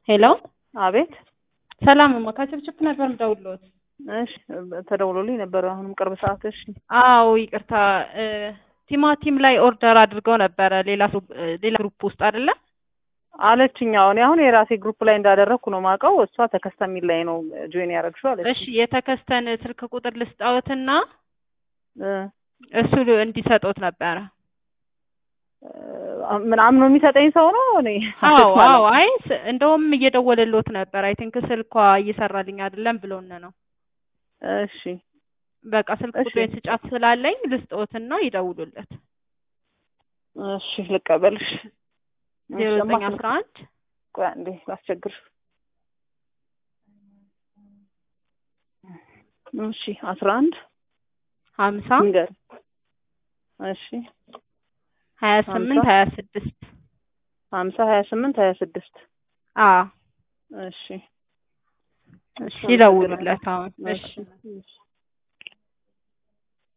ሄሎ አቤት ሰላም እማ ከችፕችፕ ነበር የምደውልልዎት። እሺ ተደውሎልኝ ነበር አሁንም ቅርብ ሰዓት። እሺ አዎ ይቅርታ እ ቲማቲም ላይ ኦርደር አድርገው ነበረ ሌላ ግሩፕ ሌላ ግሩፕ ውስጥ አይደለ? አለችኝ። አሁን አሁን የራሴ ግሩፕ ላይ እንዳደረግኩ ነው ማውቀው። እሷ ተከስተ የሚል ላይ ነው ጆይን ያደረግሽው አለች። እሺ የተከስተን ስልክ ቁጥር ልስጣዎትና እ እሱ እንዲሰጡት ነበረ። ምን አምኖ የሚሰጠኝ ሰው ነው እኔ አዎ አዎ። አይ ስ- እንደውም እየደወለልዎት ነበር። አይ ቲንክ ስልኳ እየሰራልኝ አይደለም ብሎን ነው። እሺ በቃ ስልክ እሺ። ቁጥሬን ስጫት ስላለኝ ልስጥዎትና ይደውሉለት። እሺ ልቀበልሽ። ዜሮ እሺ፣ ዘጠኝ እማ፣ አስራ አንድ ቆይ አንዴ ላስቸግርሽ። እሺ አስራ አንድ ሀምሳ ንገር። እሺ ሀያ ስምንት ሀምሳ ሀያ ስድስት ሀምሳ ሀያ ስምንት ሀያ ስድስት አዎ እሺ እሺ ይደውሉለት አሁን። እሺ እሺ እሺ